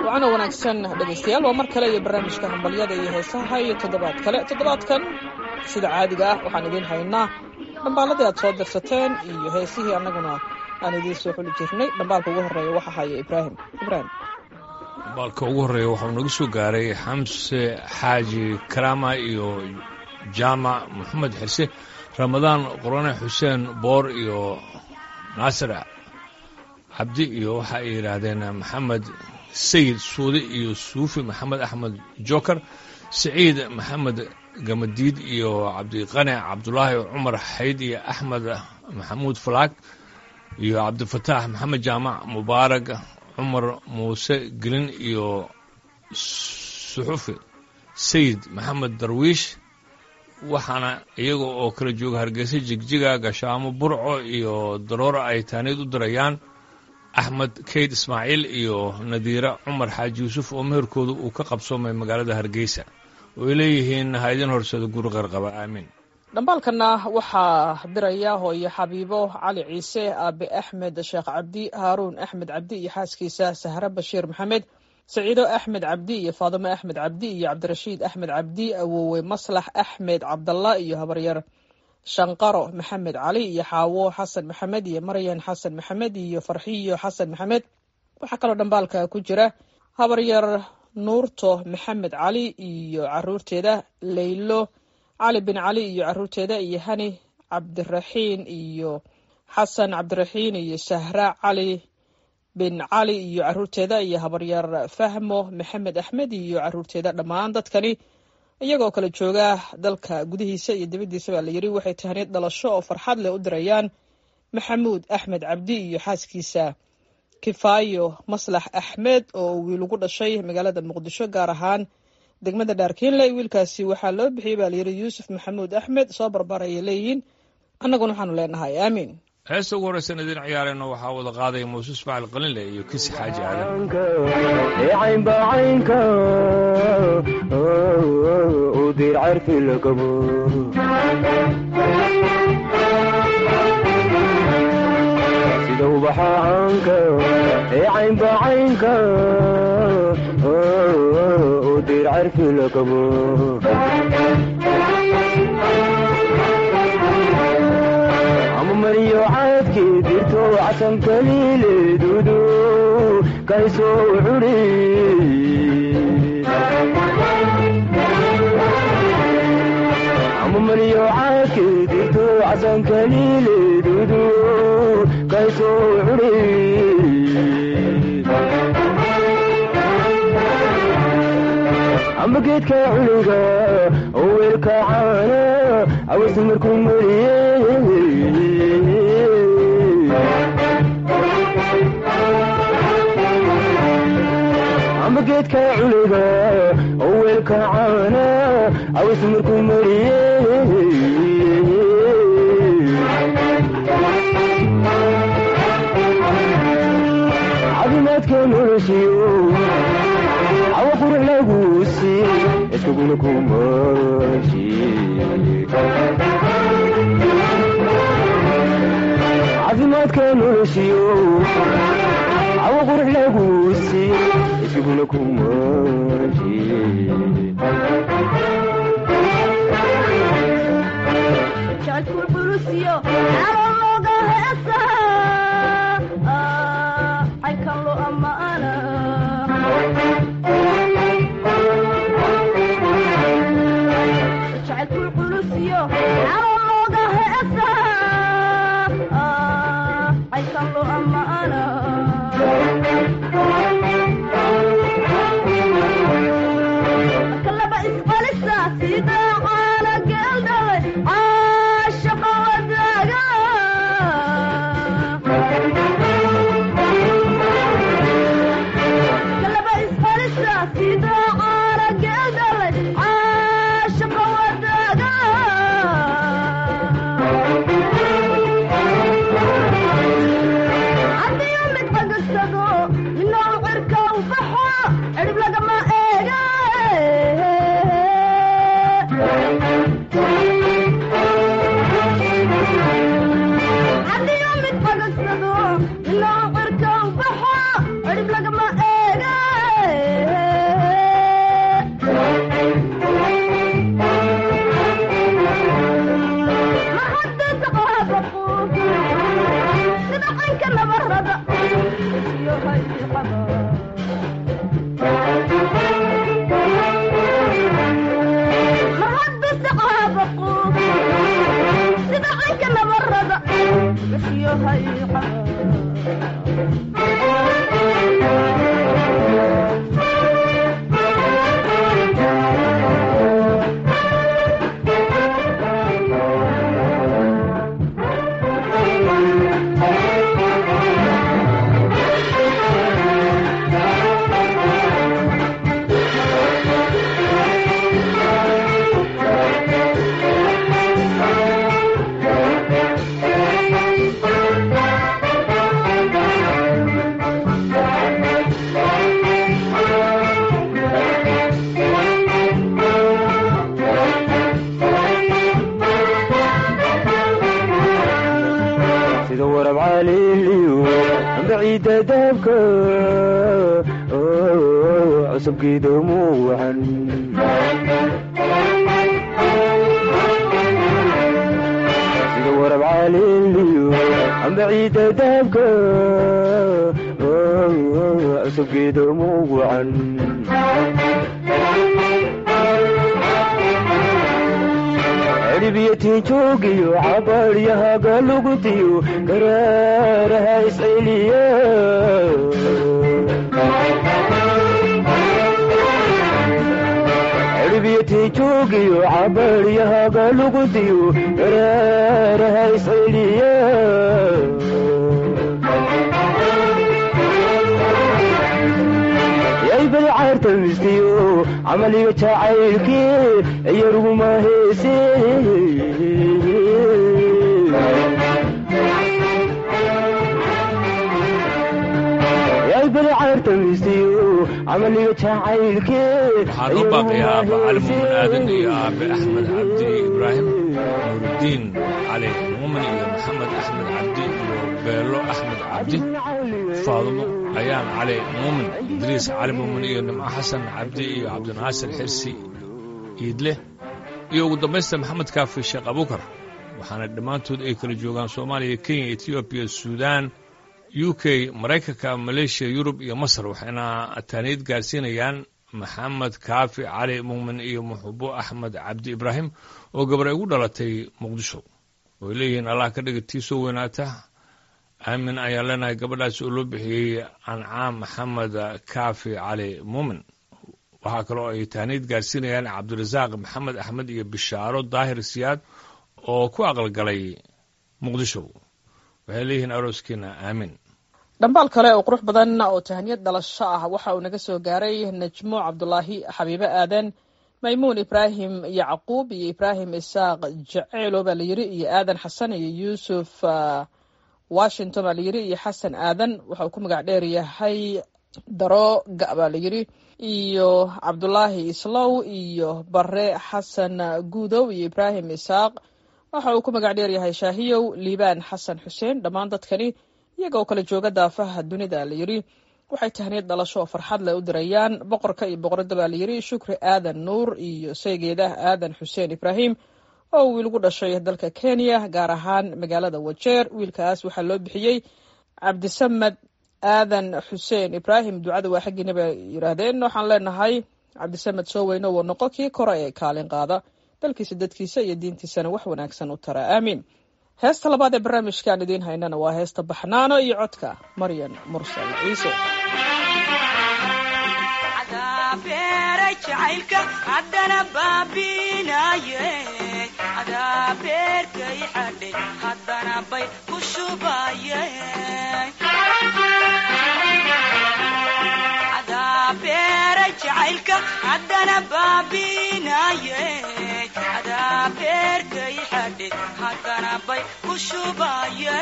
wacana wanaagsan dhegaystayaal waa mar kale iyo barnaamijka hambalyada iyo heesaha iyo toddobaad kale toddobaadkan sida caadiga ah waxaan idiin haynaa dhambaaladii aad soo dirsateen iyo heesihii annaguna aan idiin soo xuli jirnay dhambaalka ugu horreeya waxa haya ibraahim ibraahim dhambaalka ugu horreeya waxuu nagu soo gaaray xamse xaaji karaama iyo jaamac maxamed xise ramadaan qorane xuseen boor iyo naasir cabdi iyo waxa ay yidhaahdeen maxamed sayid suude iyo suufi maxamed axmed joker siciid maxamed gamadiid iyo cabdiqane cabdulaahi cumar xayd iyo axmed maxamuud falaag iyo cabdifataax maxamed jaamac mubaarag cumar muuse gelin iyo suxufi sayid maxamed darwiish waxaana iyaga oo kala jooga hargeysa jigjiga gashaamo burco iyo daroora ay taaniid u dirayaan axmed kayd ismaaciil iyo nadiire cumar xaaji yuusuf oo meherkooda uu ka qabsoomay magaalada hargeysa oo ay leeyihiin ha idin horsado guri qarqaba aamiin dhambaalkana waxaa diraya hooyo xabiibo cali ciise aabe axmed sheekh cabdi haaruun axmed cabdi iyo xaaskiisa sahre bashiir maxamed saciido axmed cabdi iyo faadimo axmed cabdi iyo cabdirashiid axmed cabdi awowe maslax axmed cabdalla iyo habaryar shanqaro maxamed cali iyo xaawo xasan maxamed iyo maryan xasan maxamed iyo farxiyo xasan maxamed waxaa kaloo dhambaalka ku jira habaryar nuurto maxamed cali iyo caruurteeda leylo cali bin cali iyo caruurteeda iyo hani cabdiraxiin iyo xasan cabdiraxiin iyo sahra cali bin cali iyo caruurteeda iyo habaryar fahmo maxamed axmed iyo caruurteeda dhammaan dadkani iyagoo kala jooga dalka gudihiisa iyo dibaddiisa baa la yidhi waxay tahniid dhalasho oo farxad leh u dirayaan maxamuud axmed cabdi iyo xaaskiisa kifaayo maslax axmed oo wiil ugu dhashay magaalada muqdisho gaar ahaan degmada dhaarkiinle wiilkaasi waxaa loo bixiyey baa layidhi yuusuf maxamuud axmed soo barbaaraya leeyihiin annaguna waxaanu leenahay aamiin heesta ugu horraysan idiin ciyaarayno waxaa wada qaadaya muuse ismaaciil qalinle iyo kisi xaaji caynbacaynka u dir carfi lagabo sida ubaxaanka ee caynbacaynka u dir carfi lagabo amamariyo caadkii dirto casankaliileedudu kaysoo cuni amamariyo caadkii dirto casankaliileedudu kaysoo cuni amba geedka culiga oo weelka caana awasi markuu mariye amba geedka culiga oo weelka caana awasi markuu mariye caafimaadka noloshiyo awa qurux laguusi iskaguna kumashi caafimaadka noloshiyo awa qurux laguusi iskaguna kumashi ilaa qarka baxa cirib lagama eega ciidda daabka cusubgeeda muucan sida warab caaliliyo amba ciidda daabka cusubgeeda muucan cirbiyatiin joogiyo cabaaryahaga lugutiyo garaaraha isceliya cirbiyatiin joogiyo cabaaryahaga lugutiyo garaaraha isceliya yaybal caarta mistiyo camaliga jacaylkii iyaruguma heese yaybal caarta mistiyo camaliga jacaylkii waxaa loo baaqayaa aaba cali muumin aadan iyo aabe axmed cabdi ibraahim nuurudiin cali muumin iyo maxamed axmed cabdi iyo beelo axmed cabdi faadumo ayaan cali muumin idriis cali muumin iyo nimco xasan cabdi iyo cabdinaasir xirsi iidle iyo ugu dambaysta maxamed kaafi sheekh abuukar waxaana dhammaantood ay kala joogaan soomaaliya kenya etoobiya suudaan u k maraykanka maleeshiya yurub iyo masar waxayna taaniid gaarsiinayaan maxamed kaafi cali muumin iyo muxubo axmed cabdi ibraahim oo gabar ay ugu dhalatay muqdisho ooay leeyihiin allah ka dhiga tii soo weynaata aamin ayaan leenahay gabadhaas oo loo bixiyey ancaam maxamed kaafi cali muumin waxaa kaloo ay taaniid gaarsiinayaan cabdirasaaq maxamed axmed iyo bishaaro daahir siyaad oo ku aqalgalay muqdisho waxay leeyihiin arooskiina aamin dhambaal kale oo qurux badan oo tahaniyad dhalasho ah waxa uu naga soo gaaray najmo cabdulaahi xabiibe aadan maymuun ibraahim yacquub iyo ibraahim isaaq jaceylo baa la yiri iyo aadan xasan iyo yuusuf washington baa la yiri iyo xasan aadan waxa uu ku magac dheer yahay darooga baa la yiri iyo cabdulaahi islow iyo bare xasan guudow iyo ibraahim isaaq waxa uu ku magac dheer yahay shaahiyow liibaan xasan xuseen dhammaan dadkani iyaga oo kala jooga daafaha dunida la yiri waxay tahniyad dhalasho oo farxad leh u dirayaan boqorka iyo boqorada baa la yiri shukri aadan nuur iyo saygeedah aadan xuseen ibraahim oo wiil gu dhashay dalka kenya gaar ahaan magaalada wajeer wiilkaas waxaa loo bixiyey cabdisamed aadan xuseen ibraahim ducada waa xaggiina bay yidhaahdeen waxaan leenahay cabdisamed soo weyno wuu noqo kii kore ee kaalin qaada dalkiisa dadkiisa iyo diintiisana wax wanaagsan u tara aamiin heesta labaad ee barnaamijkaan idiin haynana waa heesta baxnaano iyo codka maryan mursal ciise jacaylka haddana baabinaye adaa beerkay xadhay haddana bay ku shubaye adaa beeray jacaylka haddana baabinaye adaa beerkay xadhay haddana bay ku shubaye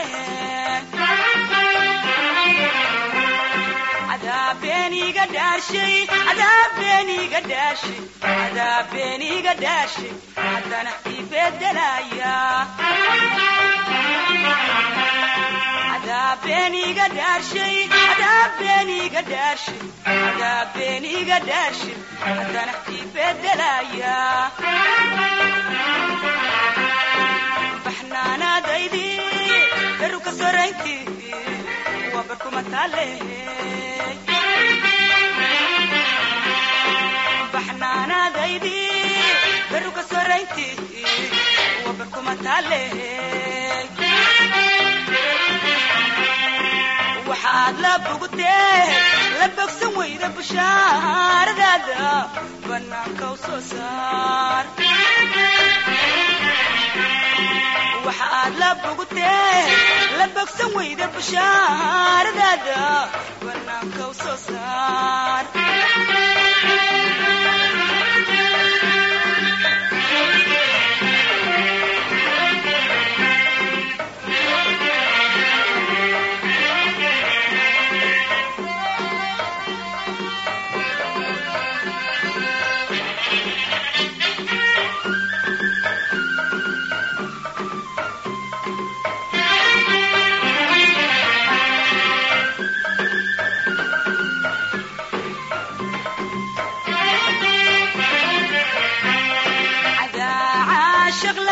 adaabeniga dhaashay adaabeniga dhaashay adaabeniga dhaashay haddana ibedelaya adaabeniga dhaashay adaabeniga dhaashay adaabeniga dhaashay haddana ibedelaya baxnaanaadaydi beruka soraynti wabarkuma taale baxnaanaadaydi beruka soraynti wabarkuma taale waxaad la bogtee la bogsan weyda bushaaradaada banaanka u soo saar waxaad la bogtee la bogsan weyda bushaaradaada banaanka u soo saar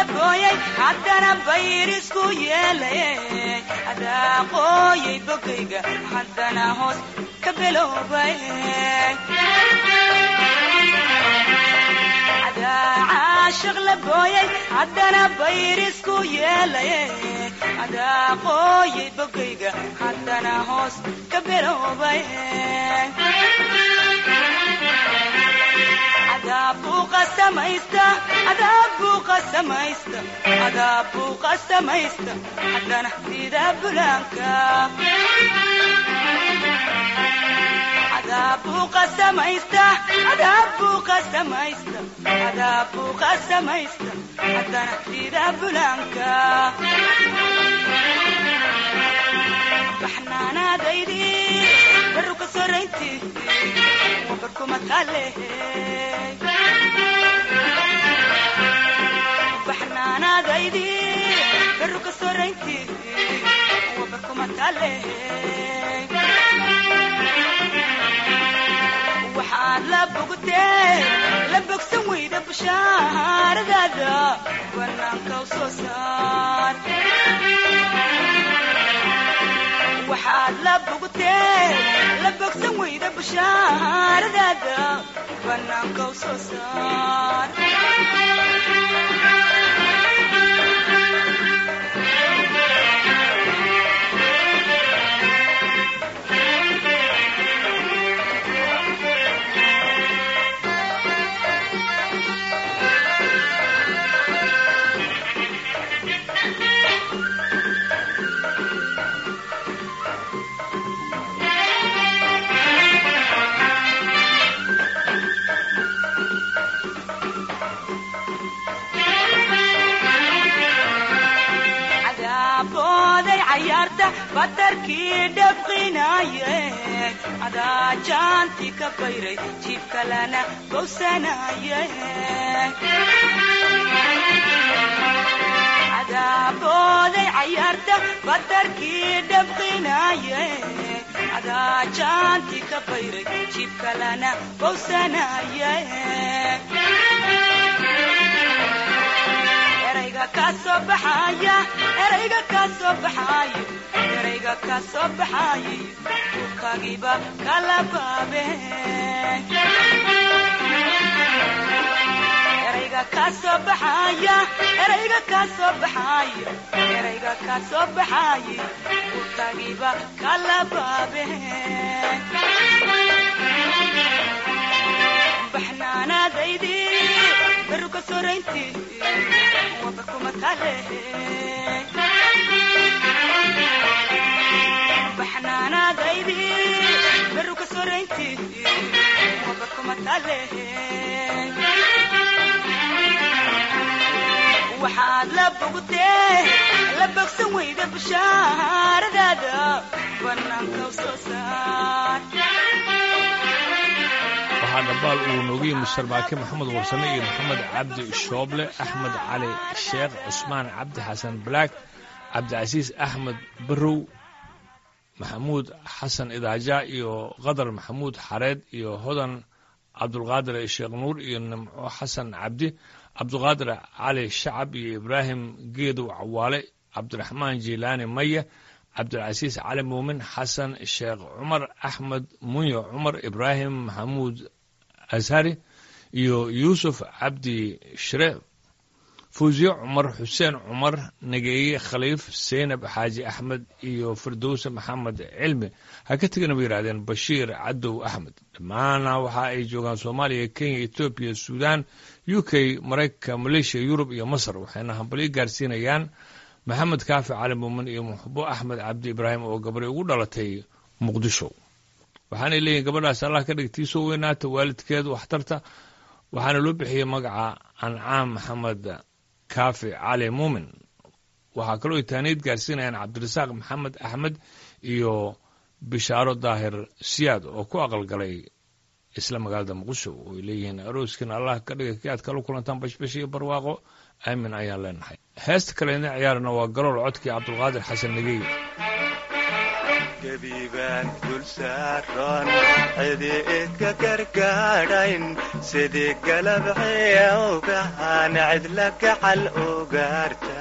booyay haddana bayr isku yeelaye adaa qooyay bogayga haddana hoos ka biloobay adaa caashiq la booyay haddana bayr isku yeelaye adaa qooyay bogayga haddana hoos ka biloobay adaabuu qasamaysta adaabuu qasamaysta adaabuu qasamaysta haddana sida bulaanka adaabuu qasamaysta adaabuu qasamaysta adaabuu qasamaysta haddana sida bulaanka baxnaanaadaydi baru ka soraynti wabarkuma taalehe baxnaanaadaydi baru ka soraynti wabarkuma taalehe waxaad la bogtee la bogsan weyda bashaaradaada banaanka u soo saar waxaad la bogtee la bogsan weyda bashaaradaada banaanka u soo saar cadaabooday cayaarta badarkii dhabqinaye adaa jaanti ka bayray jiibka lana bowsanaye cadaabooday cayaarta badarkii dhabqinaye adaa jaanti ka bayray jiibka lana bowsanaye erayga ka soo baxaya erayga ka soo baxayo erayga ka soo baxayay dhulkaagiiba kala baabe erayga ka soo baxaya erayga ka soo baxayo erayga ka soo baxayay dhulkaagiiba kala baabe baxnaanaadaydi baru ka soraynti wabarkuma taalehe baxnaanaadaydi baru ka soraynti wabarkuma taalehe waxaad la bogtee la bogsan weyda bashaaradaada banaanka u soo saar waxaa dhabaal uu noogu yimi sarbaake maxamed warsame iyo maxamed cabdi shooble axmed cali sheekh cusmaan cabdi xasan balaag cabdicasiis axmed barow maxamuud xasan idaaja iyo qadar maxamuud xareed iyo hodan cabdulqaadir sheekh nuur iyo nimco xasan cabdi cabdulqaadir cali shacab iyo ibraahim geedow cawaale cabdiraxmaan jiilaani maye cabdilcasiis cali muumin xasan sheekh cumar axmed munyo cumar ibraahim maxamuud ashari iyo yuusuf cabdi shreef fuusiye cumar xuseen cumar nageeye khaliif seynab xaaji axmed iyo firdowse maxamed cilmi ha ka tegana bay yidhahdeen bashiir cadow axmed dhammaana waxa ay joogaan soomaaliya kenya etoobiya suudaan u k maraykanka maleeshiya yurub iyo masar waxayna hambalyo gaarsiinayaan maxamed kaafi cali muumin iyo muxbo axmed cabdi ibraahim oo gabray ugu dhalatay muqdisho waxaanay leeyihin gabadhaas allah ka dhigtiisoo weynaata waalidkeed waxtarta waxaana loo bixiyey magaca ancaam maxamed kaafi cali muumin waxaa kaloo ay taaniid gaarsiinayaan cabdirasaaq maxamed axmed iyo bishaaro daahir siyaad oo ku aqalgalay isla magaalada muqdisho oo ay leeyihiin arooskiina allah ka dhiga ki aad kala kulantaan bashbash iyo barwaaqo aamin ayaan leenahay heesta kale idin ciyaarana waa galool codkii cabdulqaadir xasan negey gebiibaan dul saaran cidi idka gargaadhayn sidii galabciya ogahan cidla gacal ugaarta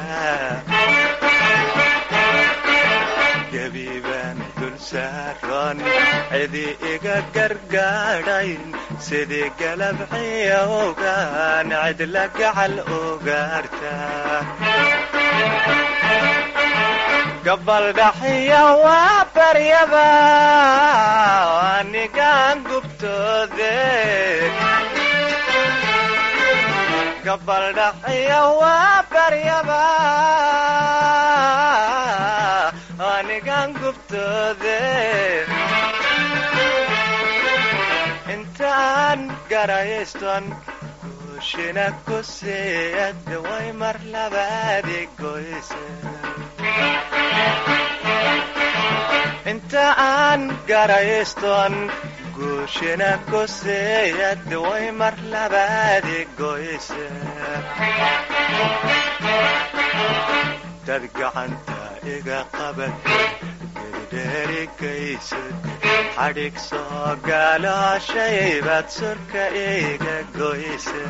gebiibaan dul saaran cidi iga gargaadhayn sidii galabciya ogaan cidla gacal ugaarta gabaldhaxiya waa baryaba anigaan gubtoode gabaldhaxiya waa baryaba anigaan gubtoode intaan garayston guushina ku siiyad way mar labaadi goyse inta aan garayston guushina ku siiyad way mar labaadi goyse dad gacanta iga qabat gedidheerigaysad xadhig soo gaalooshaybad surka iga goyse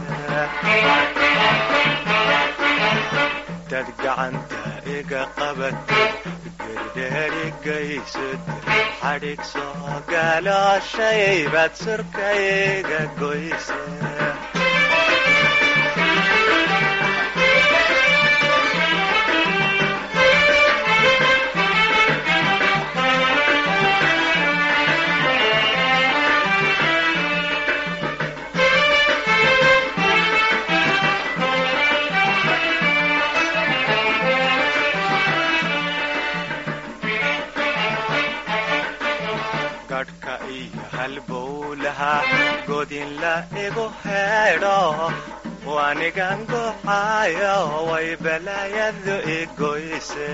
dad gacanta iga qabat gedidheerigaysad xadhig soo gaalooshaybad surka iga goyse gadhka iyo halbowlaha godinla igu heedho wanigan goxaayo way balaayadu igoyse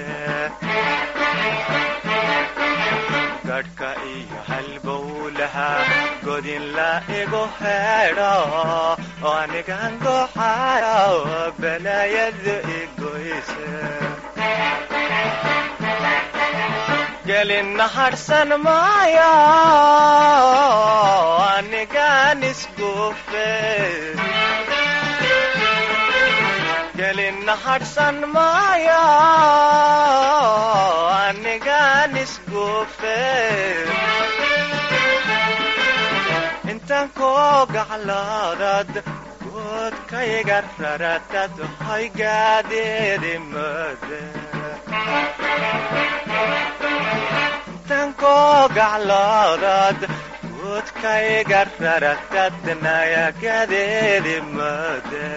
gadhka iyo halbowlaha godinla igu heedho wanigan goxaayo balaayadu igoyse gelina hadhsan maayo anigaan isguufe gelina hadhsan maayo anigaan isguufe intaan koo gacloodad goodkayga raratad hoygaadeedi moode intankoo gacloodad guudkayga raratad nayagadeedi moode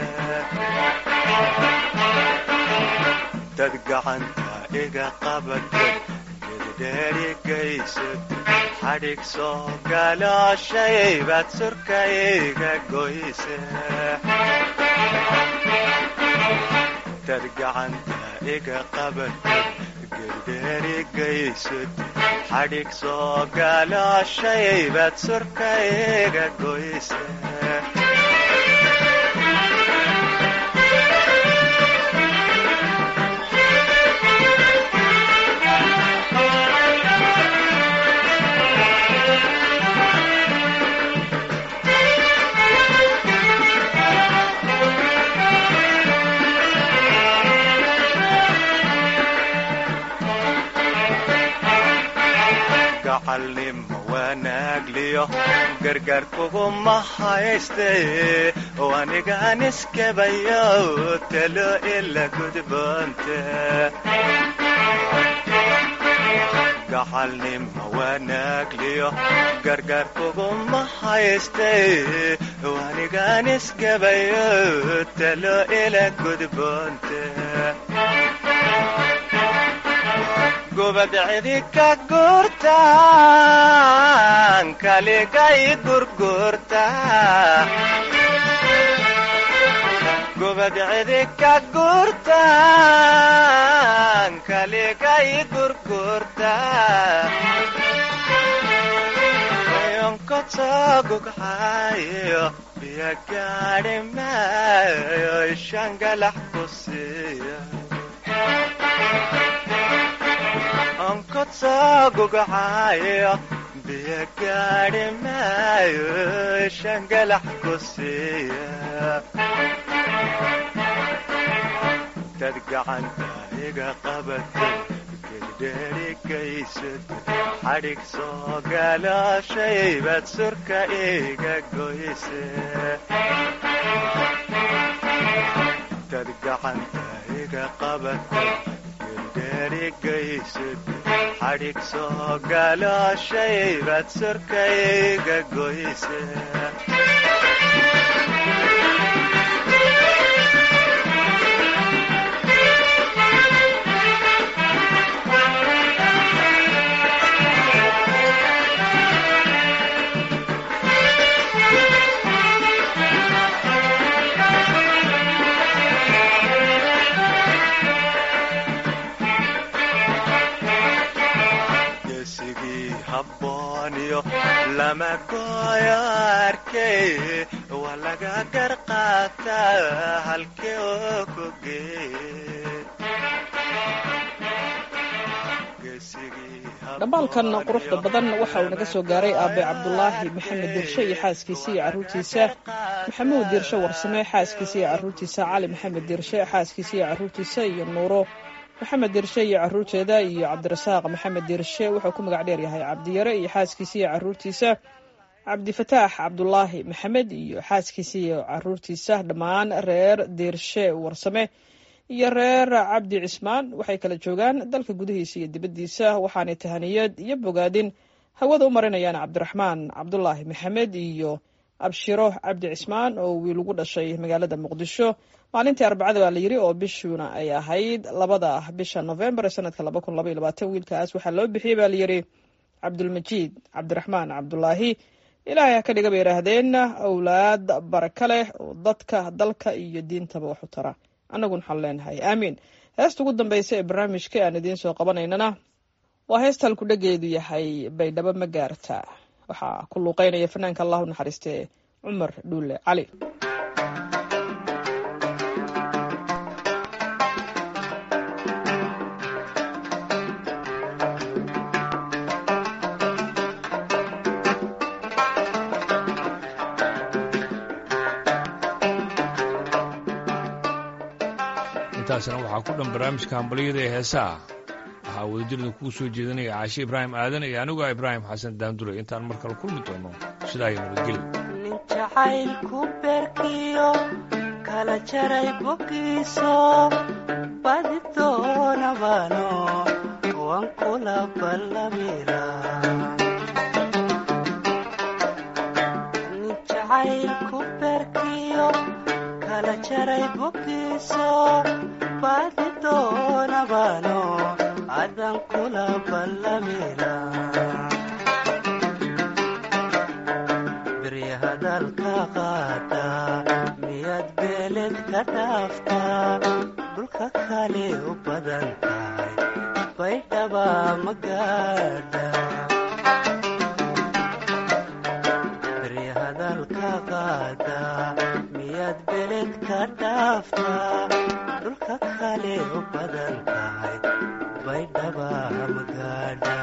dad gacanta iga qabatad gedidheerigaysad xadhig soo gaalooshaybad surka iga goyse dad gacanta iga qabatad gedidheerigaysad xadhig soo gaalooshaybad surka iga goyse gacalnimo wanaagliyo gargaar kuguma hayste wanigaan iskabayo talo ila gudboonte gacalnimo wanaagliyo gargaar kuguma hayste wanigaan iskabayo talo ila gudboonte gubad cidi ka gurtaan kaligay gurgurta gubad cidi ka gurtaan kaligay gurgurta yonkotogugxayo biyo gaadhi maayo ishangalax ku siiya onkod soo gugacaayo biyo gaadhi maayo shangalax ku siiya dad gacanta iga qabatay gedheerigaysad xadhig soo galooshay baad surka iga goyse dad gacanta iga qabatay gedheerigaysad xadhig soo galooshay baad surka iga goyse geesigii habbooniyo lama gooyo arkay waa laga gar qaataa halkee oo ku geed dhambaalkan quruxda badan waxa uu naga soo gaaray aabe cabdulaahi maxamed dirshe iyo xaaskiisa iyo caruurtiisa maxamuud dirshe warsame xaaskiisa iyo caruurtiisa cali maxamed dirshe xaaskiisa iyo caruurtiisa iyo nuuro maxamed dirshe iyo caruurteeda iyo cabdirasaaq maxamed dirshe wuxuu ku magac dheer yahay cabdiyare iyo xaaskiisa iyo caruurtiisa cabdifataax cabdulaahi maxamed iyo xaaskiisa iyo caruurtiisa dhammaan reer dirshe warsame iyo reer cabdi cismaan waxay kala joogaan dalka gudihiisa iyo dibaddiisa waxaanay tahaniyad iyo bogaadin hawada u marinayaan cabdiraxmaan cabdulaahi maxamed iyo abshiro cabdi cismaan oo wiil ugu dhashay magaalada muqdisho maalintii arbacada baa la yiri oo bishuna ay ahayd labada bisha novembar ee sanadka laba kun laba iyo labaatan wiilkaas waxaa loo bixiyey baa la yiri cabdulmajiid cabdiraxmaan cabdulaahi ilaahay ha ka dhiga bay yidhaahdeen awlaad baraka leh oo dadka dalka iyo diintaba wax u tara annaguna waxaan leenahay aamiin heesta ugu dambaysa ee barnaamijka aan idiin soo qabanaynana waa heesta halku dhageedu yahay baydhabo ma gaarta waxaa ku luuqeynaya fanaanka allahu naxariiste cumar dhuule cali intaasna waxaa ku dhan barnaamijka hambalyada ee heesaha waxaa wadadirda kuu soo jeedinaya caashe ibraahim aadan iyo anigu ah ibraahim xasan daandure intaan mar kale kulmi doono sidaa iyo nabadgelyo nin jacaylku beerkiyo kala jaray bogiiso badi doonabano waan kula ballamira nin jacaylku beerkiyo kala jaray bogiiso badi doonabano adan kula ballamira beri hadalka qaada miyaad beeled ka dhaaftaa dhulka kale u badan tahay baydhaba ma gaadha beri hadalka qaada miyaad beled ka dhaaftaa dhulka kale u badan tahay baydhaba ma gaadha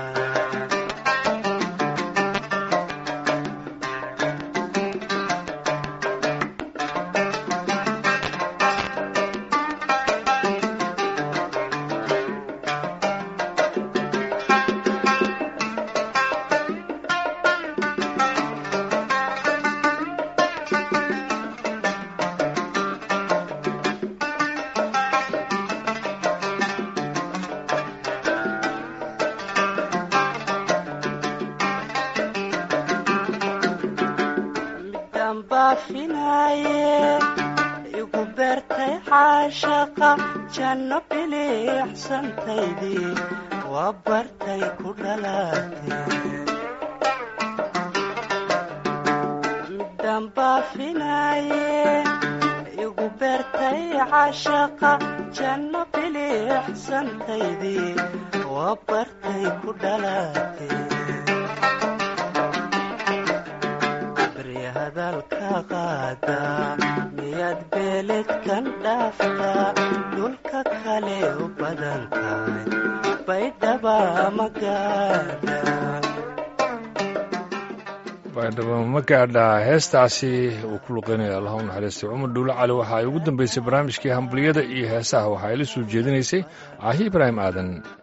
midaan baafinaaye igu beertay caashaqa janno biliicsantaydii waa bartay ku dhalaatay midaan baafinaaye igu beertay caashaqa janno biliicsantaydii waa bartay ku dhalaatay beri hadalka qaada miyaad beeled kan dhaaftaa dhulka kale u badan tahay baydhaba magaada baydhabo ma gaadhaa heestaasi uu ku luqeynaya allah u naxariistay cumar dhuulo cali waxa ay ugu dambeysay barnaamijkii hambaliyada iyo heesaha waxa ay la soo jeedinaysay caahi ibraahim aadan